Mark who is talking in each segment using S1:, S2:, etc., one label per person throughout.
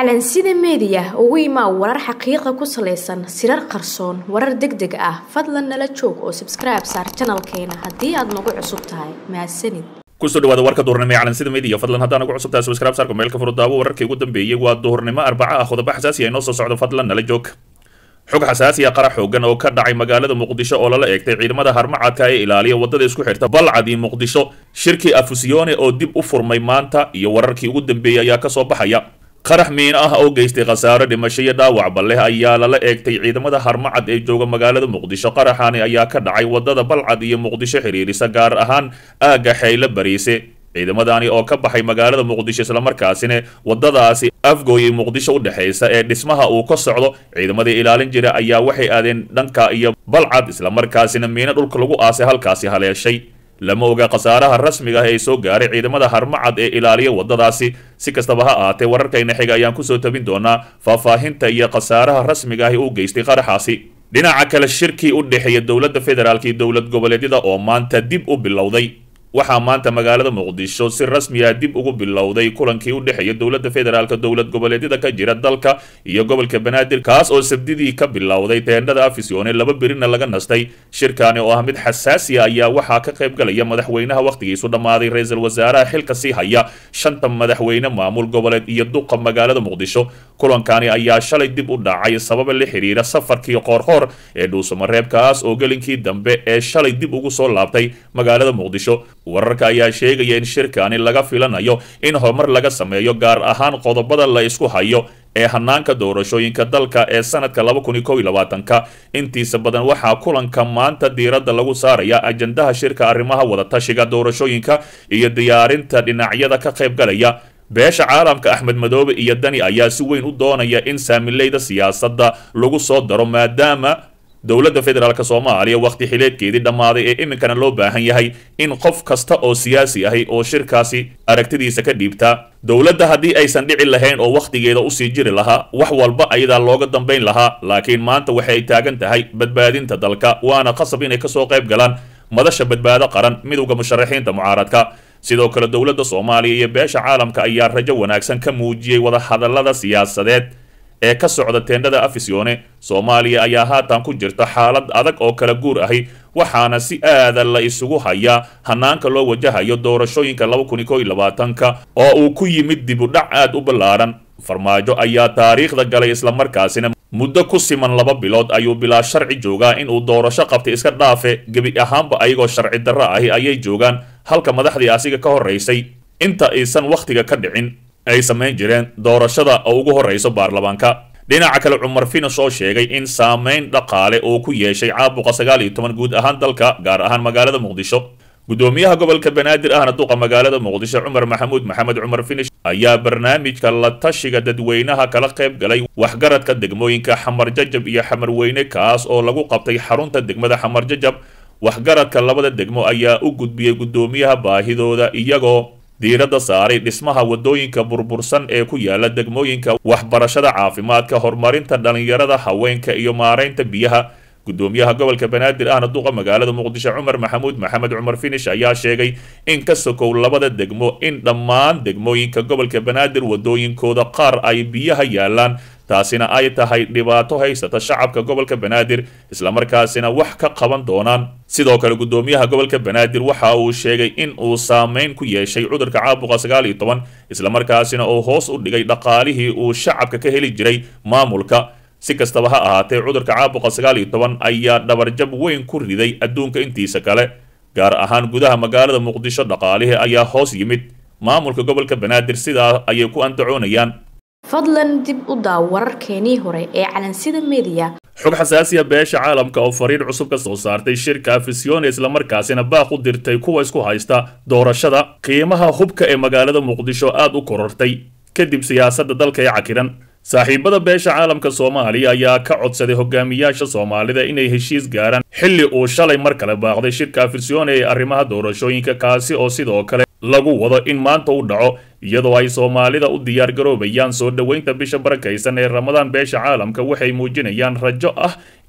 S1: calansida meediya ugu imaa warar xaqiiqa ku salaysan sirar qarsoon warar deg deg ah fadlan nala joog oo sabskribe saar janalkeena haddii aad nagu cusub tahay mahadsanid
S2: kusoo dhawaada warka duhurnimo ee calansida media fadlan haddaan ugu cusubtahay subscribe saarka meelka furudaawo wararkii ugu dambeeyey waa duhurnimo arbaca ah qodobo xasaasi ah inoo soo socdo fadlan nala joog xog xasaasi ah qarax xoogan oo ka dhacay magaalada muqdisho oo lala eegtay ciidamada harmacadka ee ilaaliya wadada isku xirta balcad iyo muqdisho shirkii afusiyone oo dib u furmay maanta iyo wararkii ugu dambeeyey ayaa kasoo baxaya qarax miin ah oo geystay khasaaro dhimasho iyo dhaawacba leh ayaa lala eegtay ciidamada harmacad ee jooga magaalada muqdisho qaraxani ayaa ka dhacay wadada balcad iyo muqdisho xiriirisa gaar ahaan aagga xeyle bariise ciidamadani oo ka baxay magaalada muqdisho islamarkaasina wadadaasi afgooyay muqdisho u dhexaysa ee dhismaha uu ka socdo ciidamadii ilaalin jira ayaa waxay aadeen dhanka iyo balcad islamarkaasina miino dhulka lagu aasay halkaasi haleeshay lama oga khasaaraha rasmiga ah ee soo gaaray ciidamada harmacad ee ilaaliya wadadaasi si kastaba ha ahaatee wararkayna xiga ayaan kusoo tabin doonaa faahfaahinta iyo khasaaraha rasmiga ah ee u geystay qaraxaasi dhinaca kale shirkii u dhexeeya dowladda federaalk iyo dowlad goboleedyada oo maanta dib u bilowday waxaa maanta magaalada muqdisho si rasmi ah dib ugu bilowday kulankii u dhexeeya dowladda federaalka dowlad goboleedyada ka jira dalka iyo gobolka banaadir kaas oo sabdidii ka bilowday teendhada afisyoone laba berina laga nastay shirkaani oo ah mid xasaasi a ayaa waxaa ka qayb galaya madaxweynaha wakhtigiisu dhammaaday ra-iisul wasaaraha xilka sii haya shanta madaxweyne maamul goboleed iyo duqa magaalada muqdisho kulankani ayaa shalay dib u dhacay sababa la xiriira safarkii qoorqoor ee dhuusamareebkaas oo gelinkii dambe ee shalay dib ugu soo laabtay magaalada muqdisho wararka ayaa sheegaya in shirkani laga filanayo in horumar laga sameeyo gaar ahaan qodobada la isku hayo ee hanaanka doorashooyinka dalka ee sanadka laba kun iyo kow iyo labaatanka intiisa badan waxaa kulanka maanta diiradda lagu saaraya ajandaha shirka arrimaha wadatashiga doorashooyinka iyo diyaarinta dhinacyada ka qayb galaya beesha caalamka axmed madoobe iyo dani ayaa si weyn u doonaya in saamileyda siyaasadda lagu soo daro maadaama dowladda federaalk soomaaliya wakhti xileedkeedii dhammaaday ee iminkana loo baahan yahay in qof kasta oo siyaasi ahi oo shirkaasi aragtidiisa ka dhiibtaa dowladda haddii aysan dhici lahayn oo wakhtigeeda usii jiri lahaa wax walba ayadaa looga dambayn lahaa laakiin maanta waxay taagan tahay badbaadinta dalka waana qasab inay kasoo qayb galaan madasha badbaado qaran midowda musharaxiinta mucaaradka sidoo kale dowladda soomaaliya iyo beesha caalamka ayaa rajo wanaagsan ka muujiyey wadahadallada siyaasadeed ee ka socda teendhada afisyoone soomaaliya ayaa haatan ku jirta xaalad adag oo kala guur ahi waxaana si aada la isugu hayaa hanaanka loo wajahayo doorashooyinka laba kun iyo kow iyo labaatanka oo uu ku yimid dib u dhac aad u ballaaran farmaajo ayaa taariikhda galay islamarkaasina muddo ku siman laba bilood ayuu bilaa sharci joogaa inuu doorasho qabtay iska dhaafe gebi ahaanba ayagoo sharci darro ahi ayay joogaan halka madaxdii asiga ka horraysay inta aysan wakhtiga ka dhicin ay samayn jireen doorashada oo ugu horrayso baarlamaanka dhinaca kale cumar finas oo sheegay in saameyn dhaqaale uu ku yeeshay caabuqa sagaal iyo toban guud ahaan dalka gaar ahaan magaalada muqdisho gudoomiyaha gobolka banaadir ahna duqa magaalada muqdisho cumar maxamuud maxamed cumar finish ayaa barnaamijka la tashiga dadweynaha kala qayb galay waxgaradka degmooyinka xamar jajab iyo xamar weyne kaas oo lagu qabtay xarunta degmada xamar jajab waxgaradka labada degmo ayaa u gudbiyey gudoomiyaha baahidooda iyagoo diiradda saaray dhismaha wadooyinka burbursan ee ku yaala degmooyinka waxbarashada caafimaadka horumarinta dhallinyarada haweenka iyo maaraynta biyaha gudoomiyaha gobolka banaadir ahna duqa magaalada muqdisho cumar maxamuud maxamed cumar finish ayaa sheegay in ka sokow labada degmo in dhammaan degmooyinka gobolka banaadir wadooyinkooda qaar ay biyaha yaalaan taasina ay tahay dhibaato haysata shacabka gobolka banaadir islamarkaasina wax ka qaban doonaan sidoo kale gudoomiyaha gobolka banaadir waxa uu sheegay in uu saameyn ku yeeshay cudurka caabuqa sagaal iyo toban islamarkaasina uu hoos u dhigay dhaqaalihii uu shacabka ka heli jiray maamulka si kastaba ha ahaatee cudurka caabuqa sagaal iyo toban ayaa dhabarjab weyn ku riday adduunka intiisa kale gaar ahaan gudaha magaalada muqdisho dhaqaalihii ayaa hoos yimid maamulka gobolka banaadir sidaa ayay ku andacoonayaan
S1: fadlan dib u daaw wararkeenii hore ee calansida meediya
S2: xog xasaasiya beesha caalamka oo fariir cusub ka soo saartay shirka afisyoone islamarkaasina baaq u dirtay kuwa isku haysta doorashada qiimaha hubka ee magaalada muqdisho aad u korortay kadib siyaasadda dalka ee cakiran saaxiibada beesha caalamka soomaaliya ayaa ka codsaday hogaamiyaasha soomaalida inay heshiis gaaraan xilli uu shalay mar kale baaqday shirka afisyoone ee arrimaha doorashooyinka kaasi oo sidoo kale lagu wado in maanta u dhaco iyadoo ay soomaalida u diyaargaroobayaan soo dhoweynta bisha barakaysan ee ramadaan beesha caalamka waxay muujinayaan rajo ah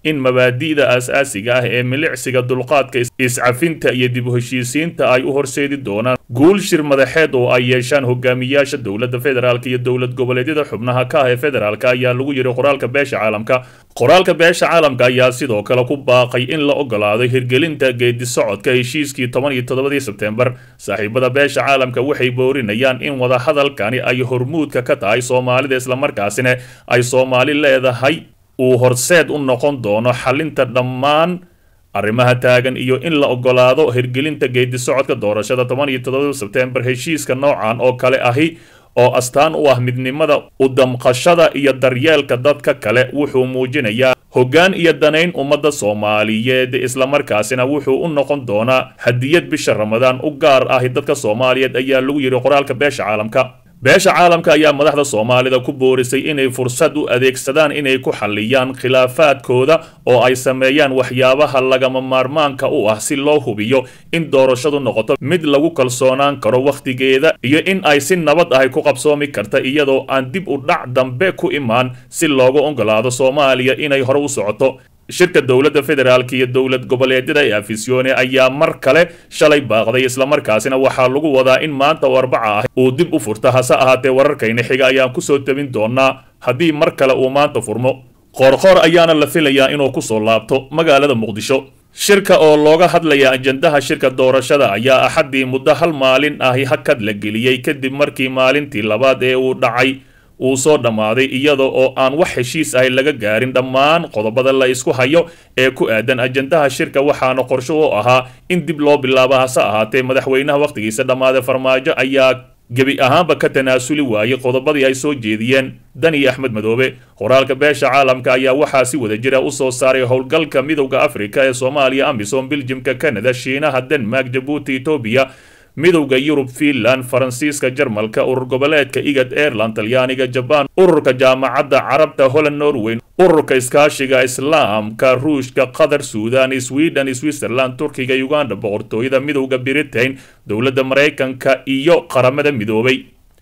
S2: in mabaadi'da aas-aasiga ah ee milicsiga dulqaadka iscafinta iyo dib u heshiisiinta ay u horseedi doonaan guul shir madaxeed oo ay yeeshaan hogaamiyaasha dowladda federaalk iyo dowlad goboleedyada xubnaha ka ah ee federaalk ayaa lagu yiri qoraalka beesha caalamka qoraalka beesha caalamka ayaa sidoo kale ku baaqay in la ogolaado hirgelinta geedi socodka heshiiskii toban iyo toddobadii sebtembar saaxiibada beesha caalamka waxay boorinayaan in wadahadalkani ay hormuudka ka tahay soomaalida islamarkaasina ay soomaali leedahay uu horseed u noqon doono xalinta dhammaan arrimaha taagan iyo in la ogolaado hirgelinta geedi socodka doorashada toban iyo toddobada sebtembar heshiiska noocan oo kale ahi oo astaan u ah midnimada u damqashada iyo daryeelka dadka kale wuxuu muujinayaa hoggaan iyo danayn ummadda soomaaliyeed islamarkaasina wuxuu u noqon doonaa hadiyad bisha ramadaan u gaar ahi dadka soomaaliyeed ayaa lagu yidhi qoraalka beesha caalamka beesha caalamka ayaa madaxda soomaalida ku boorisay inay fursad u adeegsadaan inay ku xalliyaan khilaafaadkooda oo ay sameeyaan waxyaabaha lagama maarmaanka u ah si loo hubiyo in doorashadu noqoto mid lagu kalsoonaan karo wakhtigeeda iyo in ay si nabad ahi ku qabsoomi karta iyadoo aan dib u dhac dambe ku imaan si loogu ogolaado soomaaliya inay hore u socoto shirka dowladda federaalk iyo dowlad goboleedyada ee afisyoone ayaa mar kale shalay baaqday islamarkaasina waxaa lagu wadaa in maanta oo arbaca ah uu dib u furta hase ahaatee wararkayna xiga ayaan kusoo tabin doonaa haddii mar kale uu maanta furmo qoorqoor ayaana la filayaa inuu kusoo laabto magaalada muqdisho shirka oo looga hadlaya ajandaha shirka doorashada ayaa axaddii muddo hal maalin ahi hakad la geliyey kadib markii maalintii labaad ee uu dhacay uu soo dhammaaday iyada oo aan wax heshiis ahi laga gaarin dhammaan qodobada la isku hayo ee ku aadan ajandaha shirka waxaana qorsho u ahaa in dib loo bilaabo hase ahaatee madaxweynaha wakhtigiisa dhammaaday farmaajo ayaa gebi ahaanba ka tanaasuli waayey qodobadii ay soo jeediyeen dani axmed madoobe qoraalka beesha caalamka ayaa waxaa si wada jira u soo saaray howlgalka midowda afrika ee soomaaliya amisom biljimka canada shiinaha denmark jabuuti etoobiya midowda yurub fiinland faransiiska jarmalka urur goboleedka igad airland talyaaniga jabaan ururka jaamacadda carabta holland norway ururka iskaashiga islaamka ruushka qatar suudan sweden switzerland turkiga uganda boqortooyada midowda britain dowladda maraykanka iyo qaramada midoobay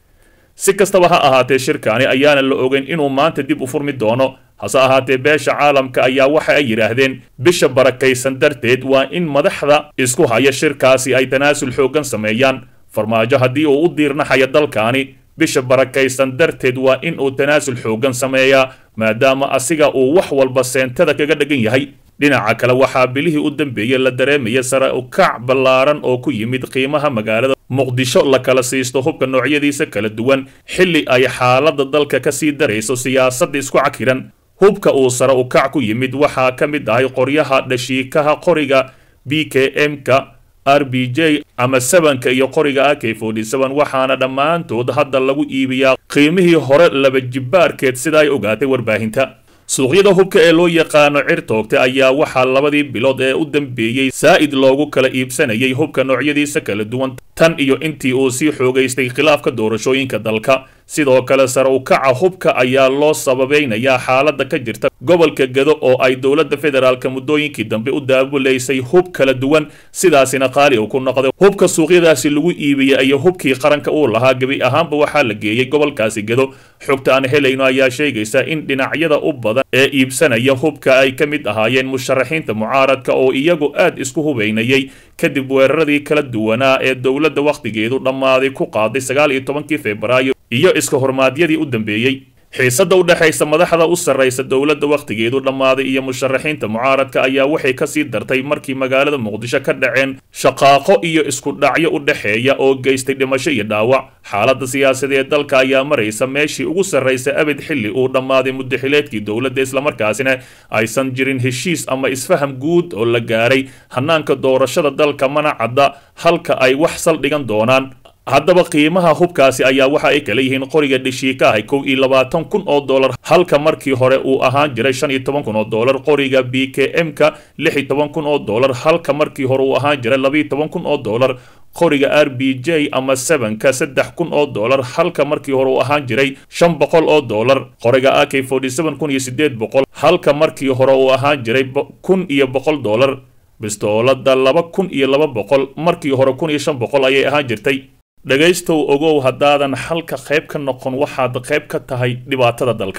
S2: si kastaba ha ahaatee shirkaani ayaana la ogeyn inuu maanta dib u furmi doono hase ahaatee beesha caalamka ayaa waxa ay yidhaahdeen bisha barakaysan darteed waa in madaxda isku haya shirkaasi ay tanaasul xooggan sameeyaan farmaajo haddii uu u diirnaxaya dalkaani bisha barakaysan darteed waa in uu tanaasul xooggan sameeyaa maadaama asiga uu wax walba seentada kaga dhagan yahay dhinaca kale waxaa bilihii u dambeeyey la dareemaya sare ukac ballaaran oo ku yimid qiimaha magaalada muqdisho la kala siisto hubka noocyadiisa kala duwan xilli ay xaaladda dalka ka sii darayso siyaasadda isku cakiran hubka uu sare ukac ku yimid waxaa ka mid ahay qoryaha dhashiikaha qoriga b k m-ka r b j ama sebanka iyo qoriga a k forty seven waxaana dhammaantood hadda lagu iibiyaa qiimihii hore laba jibbaarkeed sida ay ogaatay warbaahinta suuqyada hubka ee loo yaqaano cirtoogta ayaa waxaa labadii bilood ee u dambeeyey saa'id loogu kala iibsanayay hubka noocyadiisa kala duwan tan iyo intii uu sii xoogaystay khilaafka doorashooyinka dalka sidoo kale sare ukaca hubka ayaa loo sababeynayaa xaaladda ka jirta gobolka gado oo ay dowladda federaalka muddooyinkii dambe u daabulaysay hub kala duwan sidaasina qaali uu ku noqday hubka suuqyadaasi lagu iibiyey iyo hubkii qaranka uu lahaa gebi ahaanba waxaa la geeyey gobolkaasi gado xogta aan helayno ayaa sheegaysa in dhinacyada u badan ee iibsanaya hubka ay ka mid ahaayeen musharaxiinta mucaaradka oo iyagu aad isku hubaynayay kadib weeraradii kala duwanaa ee dowladda wakhtigeedu dhammaaday ku qaaday sagaal iyo tobankii febraayo iyo iska hormaadyadii u dambeeyey xiisadda u dhexaysa madaxda u sarraysa dowladda wakhtigeedu dhammaaday iyo musharaxiinta mucaaradka ayaa waxay kasii dartay markii magaalada muqdisho ka dhaceen shaqaaqo iyo isku dhacyo u dhexeeya oo geystay dhimasho iyo dhaawac xaaladda siyaasadeed dalka ayaa maraysa meeshii ugu sarraysa abid xilli uu dhammaaday muddaxileedkii dowladda islamarkaasina aysan jirin heshiis ama isfaham guud oo la gaaray hanaanka doorashada dalka mana cadda halka ay wax saldhigan doonaan haddaba qiimaha hubkaasi ayaa waxa ay kala yihiin qoriga dheshiika ahay kow iyo labaatan kun oo dollar halka markii hore uu ahaan jiray shan iyo toban kun oo dollar qoriga b k m-ka lix iyo toban kun oo dollar halka markii hore uu ahaan jiray labaiyo toban kun oo dollar qoriga r b j ama sevenka saddex kun oo dollar halka markii hore uu ahaan jiray shan boqol oo dollar qoriga a k forty seven kun iyo sideed boqol halka markii hore uu ahaan jiray kun iyo boqol dollar bistoolada laba kun iyo laba boqol markii hore kun iyo shan boqol ayay ahaan jirtay dhegaystow ogow haddaadan xalka qayb ka noqon waxaad qayb ka tahay dhibaatada dalka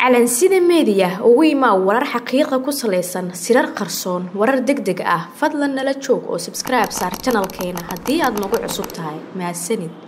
S1: calansida meediya ugu imaa warar xaqiiqa ku salaysan sirar qarsoon warar deg deg ah fadlan nala joog oo sabskribe saar janalkeena haddii aad nagu cusub tahay mahadsanid